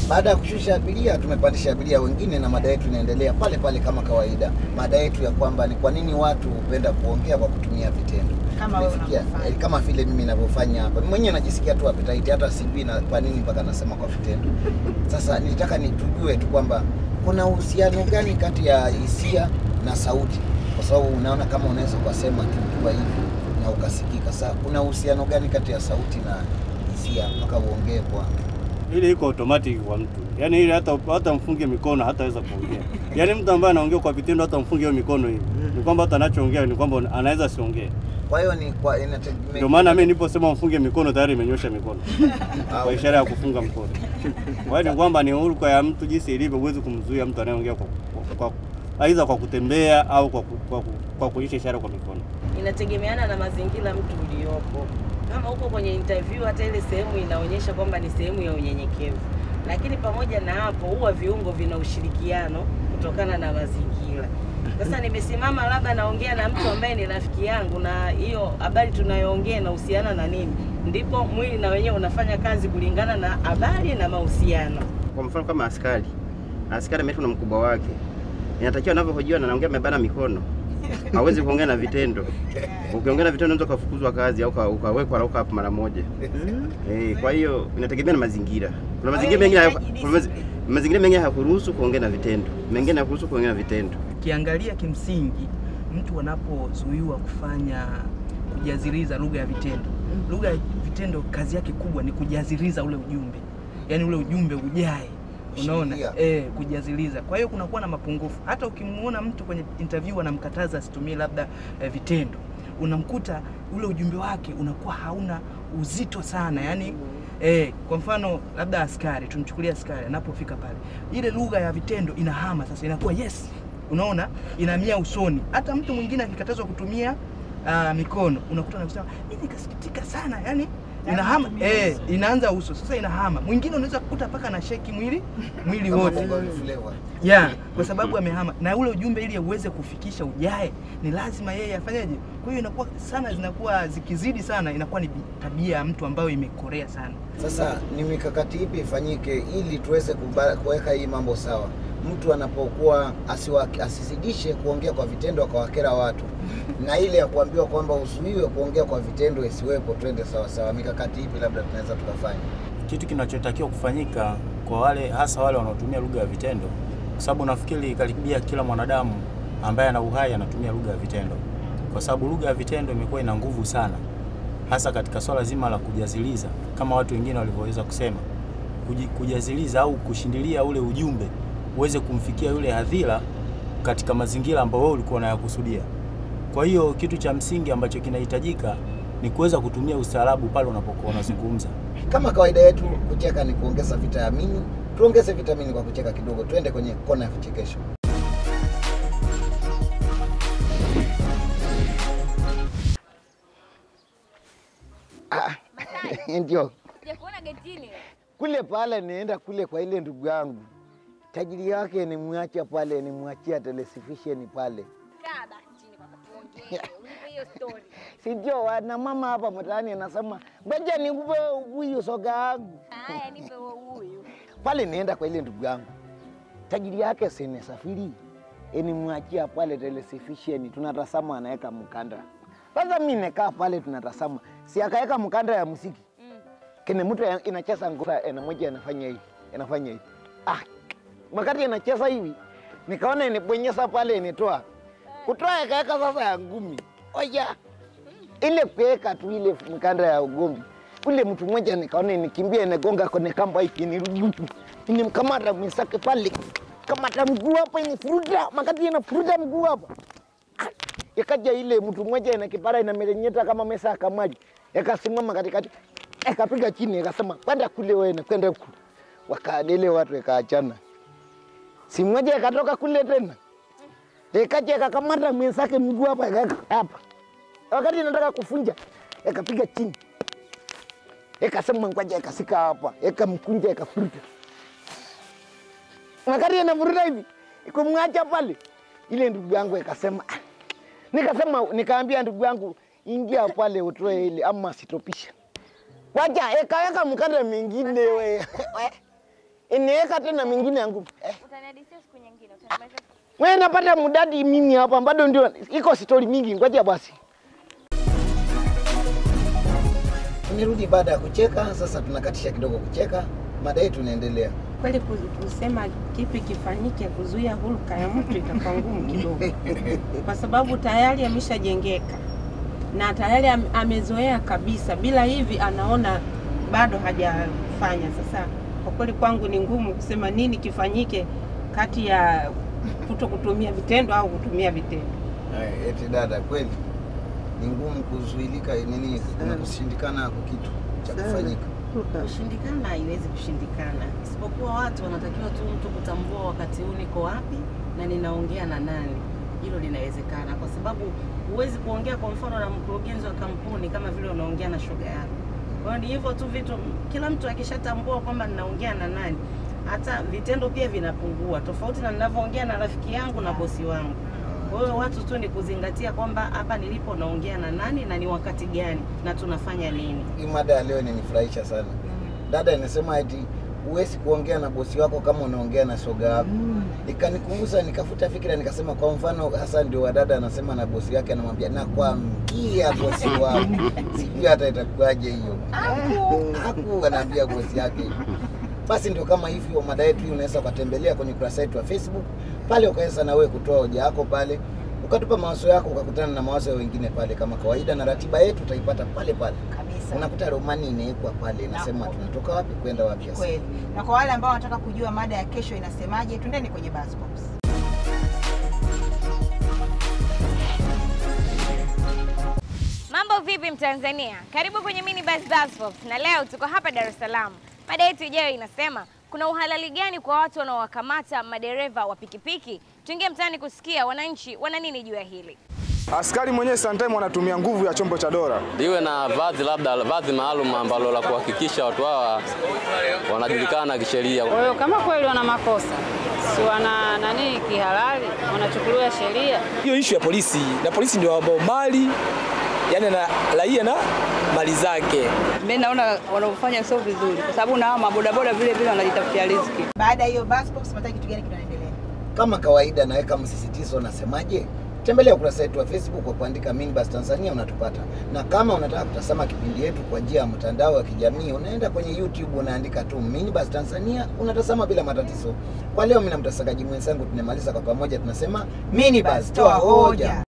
Baada ya kushusha abiria, tumepandisha abiria wengine na mada yetu inaendelea pale pale kama kawaida. Mada yetu ya kwamba ni kwa nini watu hupenda kuongea kwa kutumia vitendo. Kama wewe Tumefikia- unavyofanya. eh, kama vile mimi ninavyofanya hapa. Mimi mwenyewe najisikia tu appetite, hata sijui na kwa nini mpaka nasema kwa vitendo. Sasa nilitaka nitujue tu kwamba kuna uhusiano gani kati ya hisia na sauti, kwa sababu unaona kama unaweza ukasema tu ukiwa hivi na ukasikika. Sasa kuna uhusiano gani kati ya sauti na hisia mpaka uongee kwa Ile iko automatic kwa mtu, yaani ile hata hata mfunge mikono hataweza kuongea. Yaani mtu ambaye anaongea kwa vitendo, hata mfunge hiyo mikono hivi, ni kwamba hata anachoongea ni kwamba anaweza asiongee. Kwa hiyo ni kwa inategemea. Ndio maana mimi niliposema mfunge mikono tayari imenyosha mikono Ah, kwa ishara ya kufunga mkono. Kwa hiyo ni kwamba ni huruka ya mtu jinsi ilivyo, huwezi kumzuia mtu anayeongea kwa, kwa, kwa aidha kwa kutembea au kwa, ku- kwa, ku- kwa kuonyesha ishara kwa mikono. inategemeana na mazingira mtu uliopo. Kama uko kwenye interview, hata ile sehemu inaonyesha kwamba ni sehemu ya unyenyekevu, lakini pamoja na hapo, huwa viungo vina ushirikiano kutokana na mazingira. Sasa nimesimama labda naongea na mtu ambaye ni rafiki yangu, na hiyo habari tunayoongea inahusiana na nini, ndipo mwili na wenyewe unafanya kazi kulingana na habari na mahusiano. Kwa mfano kama askari, askari ameitwa na mkubwa wake, inatakiwa anavyohojiwa na anaongea amebana mikono, hawezi kuongea na vitendo. Ukiongea na vitendo unaweza ukafukuzwa kazi au uka- ukawekwa lauka hapo mara moja. Eh, kwa hiyo inategemea na mazingira. Kuna mazingira mengine haya- kuna mazi- mazingira mengine hayakuruhusu kuongea na vitendo, mengine hayakuruhusu kuongea na vitendo. Ukiangalia kimsingi, mtu anapozuiwa kufanya kujaziriza lugha ya vitendo, lugha ya vitendo kazi yake kubwa ni kujaziriza ule ujumbe, yaani ule ujumbe ujae, unaona Shikilia. eh, kujaziliza. Kwa hiyo kunakuwa na mapungufu. Hata ukimuona mtu kwenye interview anamkataza asitumie labda eh, vitendo, unamkuta ule ujumbe wake unakuwa hauna uzito sana, yani Eh, kwa mfano labda askari, tumchukulie askari anapofika pale, ile lugha ya vitendo inahama sasa, inakuwa yes, unaona, inamia usoni. Hata mtu mwingine akikatazwa kutumia uh, mikono, unakuta anasema mimi nikasikitika sana, yani inahama eh, inaanza uso sasa, inahama. Mwingine unaweza kukuta mpaka na sheki mwili mwili kama wote bongo flavor. ya kwa sababu amehama na ule ujumbe ili uweze kufikisha ujae ni lazima yeye afanyeje kwa hiyo inakuwa sana zinakuwa zikizidi sana inakuwa ni tabia ya mtu ambayo imekorea sana Sasa ni mikakati ipi ifanyike ili tuweze kuba- kuweka hii mambo sawa? Mtu anapokuwa asiwa, asizidishe kuongea kwa vitendo akawakera watu, na ile ya kuambiwa kwamba uzuiwe kuongea kwa vitendo isiwepo, twende sawa sawa. Mikakati ipi labda tunaweza tukafanya? kitu kinachotakiwa kufanyika kwa wale hasa wale wanaotumia lugha ya vitendo, kwa sababu nafikiri karibia kila mwanadamu ambaye ana uhai anatumia lugha ya vitendo, kwa sababu lugha ya vitendo imekuwa ina nguvu sana, hasa katika swala zima la kujaziliza, kama watu wengine walivyoweza kusema, kuji- kujaziliza au kushindilia ule ujumbe uweze kumfikia yule hadhira katika mazingira ambayo wewe ulikuwa unayakusudia. Kwa hiyo kitu cha msingi ambacho kinahitajika ni kuweza kutumia ustaarabu pale unapokuwa unazungumza. Kama kawaida yetu, kucheka ni kuongeza vitamini. Tuongeze vitamini kwa kucheka kidogo. Twende kwenye kona ya vichekesho. Ah, ndio Sijakuona getini. kule pale, nienda kule kwa ile ndugu yangu tajiri yake, nimwacha pale, nimwachia televisheni pale, Kaa basi chini kwanza tuongee. Unipe hiyo story. si ndio? Wana mama hapa mtaani anasema ngoja nikupe huyu soga yangu Haya, nipe huo huyu. pale. Nienda kwa ile ndugu yangu tajiri yake, sinesafiri enimwachia pale televisheni, tunatazama, anaweka mkanda. Sasa mi nekaa pale tunatazama, si akaweka mkanda ya muziki Mm. kene mtu ya- inacheza ngoma ena moja anafanya hivi anafanya hivi ah, wakati inacheza hivi nikaona inibonyeza pale initoa kutoa ikaweka sasa ya ngumi oya ile kuweka tu ile mkanda ya ugombi ule mtu mmoja nikaona inikimbia inagonga kwenye kamba hiki nirudi inimkamata mwenzake pale kamata mguu hapa inifuruta makati inafuruta mguu hapa Ah, ikaja ile mtu mmoja ina kipara inamerenyeta kama mesa ya kamaji ikasimama katikati ikapiga chini ikasema kwenda kule wewe na kwenda huku wakaadele watu ikaachana si mmoja ikatoka kule tena ikaja ikakamata mwenzake mguu hapa ikaweka hapa wakati nataka kufunja ikapiga chini ikasema ngoja ikasika hapa ikamkunja ikafuruta wakati anavuruta hivi ikumwacha pale ile ndugu yangu ikasema "Ah." nikasema nikaambia ndugu yangu ingia pale utoe ile ama sitopisha wacha ikaweka mkanda mingine we we. iniweka tena mingine ya ngumi eh. Utanihadithia siku nyingine, utanimaliza Wewe napata mudadi mimi hapa bado ndio iko stori mingi, ngoja basi. Tumerudi baada ya kucheka, sasa tunakatisha kidogo kucheka, mada yetu inaendelea. Kweli ku- kusema kipi kifanyike kuzuia hulka ya mtu itakuwa ngumu kidogo, kwa sababu tayari ameshajengeka na tayari am- amezoea kabisa. Bila hivi anaona bado hajafanya. Sasa kwa kweli kwangu ni ngumu kusema nini kifanyike kati ya kuto kutumia vitendo au kutumia vitendo. Ay, eti dada, kweli ni ngumu kuzuilika nini, kuna kushindikana kwa kitu cha kufanyika. Kushindikana haiwezi kushindikana, isipokuwa watu wanatakiwa tu mtu kutambua wakati huu niko wapi na ninaongea na nani. Hilo linawezekana, kwa sababu huwezi kuongea kwa mfano na mkurugenzi wa kampuni kama vile unaongea na shoga yako. Kwa hiyo ni hivyo tu vitu, kila mtu akishatambua kwamba ninaongea na nani, hata vitendo pia vinapungua, tofauti na ninavyoongea na rafiki yangu na bosi wangu. Kwa hiyo watu tu ni kuzingatia kwamba hapa nilipo naongea na nani na ni wakati gani na tunafanya nini. Hii mada ya leo inanifurahisha sana. Dada inasema eti huwezi kuongea na bosi wako kama unaongea na shoga yako. Ikanikumbusha, nikafuta fikira, nikasema kwa mfano hasa ndio wadada anasema na bosi wake, anamwambia nakwambia bosi wangu, sijui hata itakuwaje hiyo. Haku anaambia bosi yake hivyo. Basi ndio kama hivyo, mada yetu hii unaweza ukatembelea kwenye ukurasa wetu wa Facebook pale, ukaweza na wewe kutoa hoja yako pale, ukatupa mawazo yako, ukakutana na mawazo ya wengine pale kama kawaida, na ratiba yetu utaipata pale pale. kabisa Unakuta romani inawekwa pale, inasema Naam. tunatoka wapi kwenda wapi. Ni hasa. kweli. Na kwa wale ambao wanataka kujua mada ya kesho inasemaje, twendeni kwenye Buzz Pops. Mambo vipi Mtanzania? Karibu kwenye Mini Bus Bus Pops na leo tuko hapa Dar es Salaam. Mada yetu ijayo inasema kuna uhalali gani kwa watu wanaowakamata madereva wa pikipiki? Tuingie mtaani kusikia wananchi wana nini juu ya hili. Askari mwenyewe sometime anatumia nguvu ya chombo cha dola. liwe na vazi labda vazi maalum ambalo la kuhakikisha watu hawa wanajulikana kisheria. Kwa hiyo kama kweli wana makosa, si wana nani kihalali, wanachukuliwa sheria. hiyo ishu ya polisi na polisi ndio ambao mali yani na raia na mali zake. Mimi naona wanaofanya sio vizuri, kwa sababu na mabodaboda vile vile wanajitafutia riziki. Baada ya hiyo Buzz Pops, mnataka kitu gani kinaendelea? Kama kawaida, naweka msisitizo, nasemaje? Tembelea ukurasa wetu wa Facebook kwa kuandika Minibus Tanzania unatupata, na kama unataka kutazama kipindi yetu kwa njia ya mtandao wa kijamii, unaenda kwenye YouTube unaandika tu Minibus Tanzania unatazama bila matatizo. Kwa leo, mimi na mtasakaji mwenzangu tunamaliza kwa pamoja, tunasema Minibus, toa hoja.